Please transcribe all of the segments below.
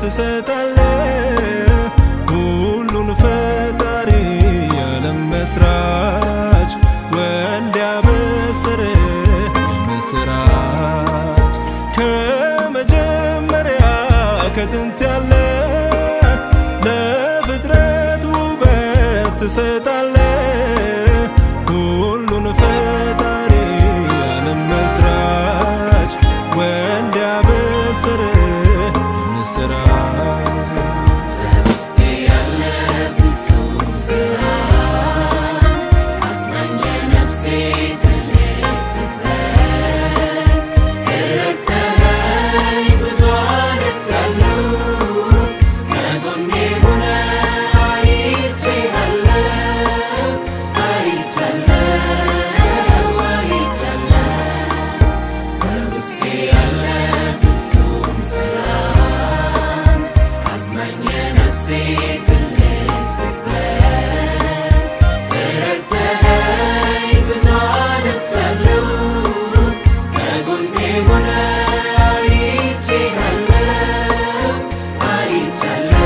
ትሰጣለ ሁሉን ፈጣሪ የዓለም መስራች ወልድ ያበሰረ የምስራች ከመጀመሪያ ከጥንት ያለ ለፍጥረት ውበት ትሰጣለ ሁሉን ፈጣሪ የዓለም መስራች ወልድ ያበሰረ የምስራች በውስጤ ያለ ፍጹም ስራ አጽናኝ የነፍሴ ትልቅ ትኩረት ረድተኸኝ ብዙ አልፌያለሁ ከጎኔ ሆነህ አይቼሃለሁ አይቻለሁ አይቻለሁ በውስጤ ያለ ፍጹም ስራ አጽናኝ የነፍሴ ትልቅ ትኩረት ረድተኸኝ ብዙ አልፌያለሁ ከጎኔ ሆነህ አይቼሃለሁ አይቻለሁ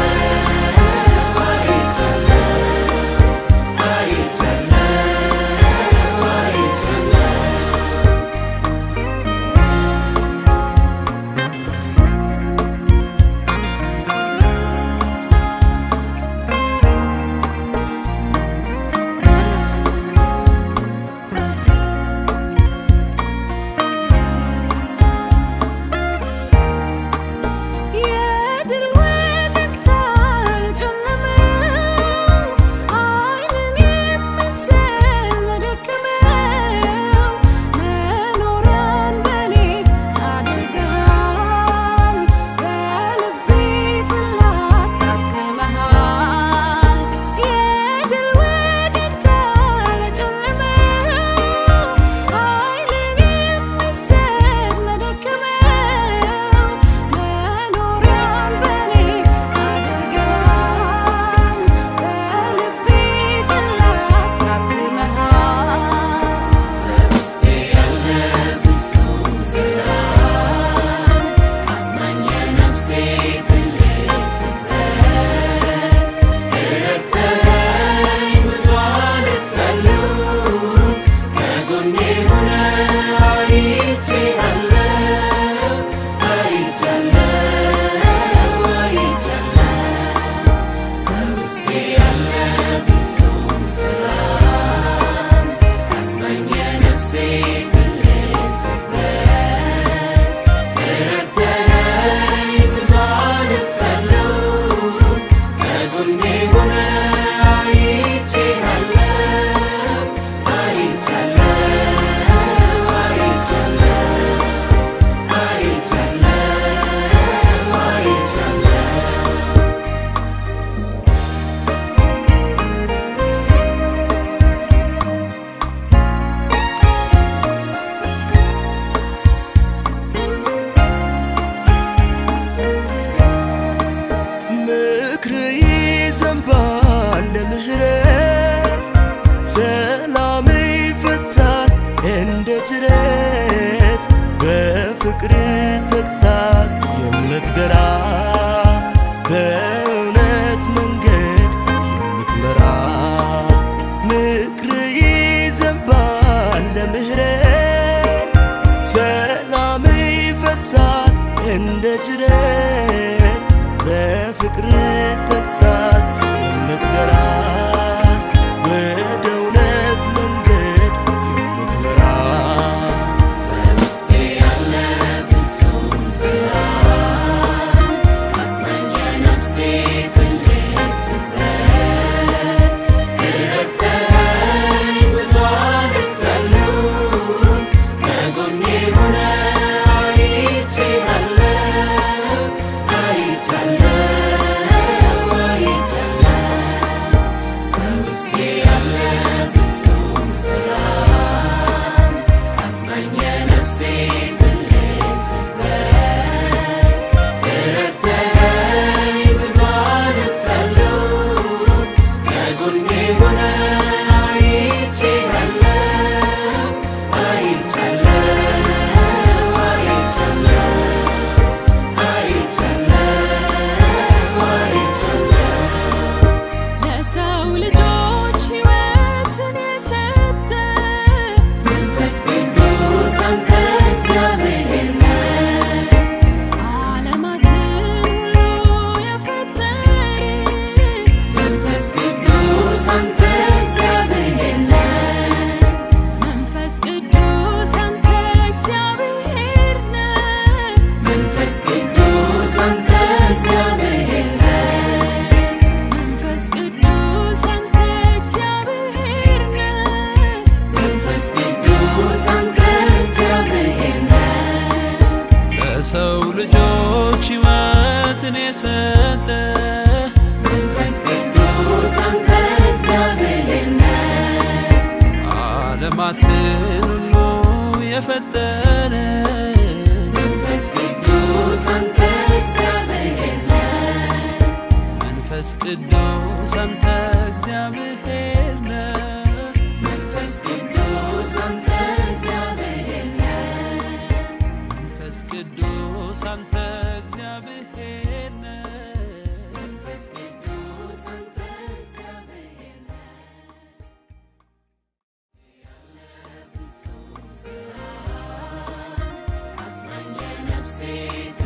አይቻለሁ አይቻለሁ አይቻለሁ የድል ወደግታ ለጨለመው ዓይንን የሚስል ለደከመው መኖሪያን በኔ አድርገሃል በልቤ ጽላት ታትመሃል የድል ወደግታ ለጨለመው ዓይንን የሚስል ለደከመው መኖሪያን በኔ አድርገሃል በልቤ ጽላት ታትመሃል በውስጤ ያለ ፍጹም ስራ አጽናኝ የነፍሴ ትልቅ ትኩረት ረድተኸኝ ብዙ አልፌያለሁ ከጎኔ ሆነህ አይቼሃለሁ አይቻለሁ አይቻለሁ በውስጤ ያለ ፍጹም ስራ አጽናኝ የነፍሴ ትልቅ ትኩረት ረድተኸኝ ብዙ አልፌያለሁ ከጎኔ ሆነህ አይቼሃለሁ አይቻለሁ አይቻለሁ አይቻለሁ አይቻለሁ ምክር ይዘንባል ለምህረት ሰላም ይፈሳል እንደ ጅረት በፍቅር ተግሳጽ የምትገራ በእውነት መንገድ የምትመራ ምክር ይዘንባል ለምህረት ሰላም ይፈሳል እንደ ጅረት በፍቅር ተግሳጽ የምትገራ ወደ እውነት መንገድ የምትመራ በውስጤ ያለ ፍጹም ስራ አጽናኝ የነፍሴ ትልቅ ትኩረት ረድተኸኝ ብዙ አልፌያለሁ ከጎኔ ሆነህ አይቼሃለሁ አይቻለሁ አይቻለሁ መንፈስ ቅዱስ አንተ እግዚአብሔር ነህ መንፈስ ቅዱስ አንተ እግዚአብሔር ነህ መንፈስ ቅዱስ አንተ እግዚአብሔር ነህ ለሰው ልጆች ሕይወትን የሰጠ መንፈስ ቅዱስ አንተ እግዚአብሔር ነህ ዓለማትን ሁሉ የፈጠረ መንፈስ ቅዱስ አንተ እግዚአብሔር ነህ መንፈስ ቅዱስ አንተ እግዚአብሔር ነህ መንፈስ ቅዱስ አንተ እግዚአብሔር ነህ መንፈስ ቅዱስ አንተ እግዚአብሔር ነህ መንፈስ ቅዱስ አንተ እግዚአብሔር ነህ አጽናኝ የነፍሴ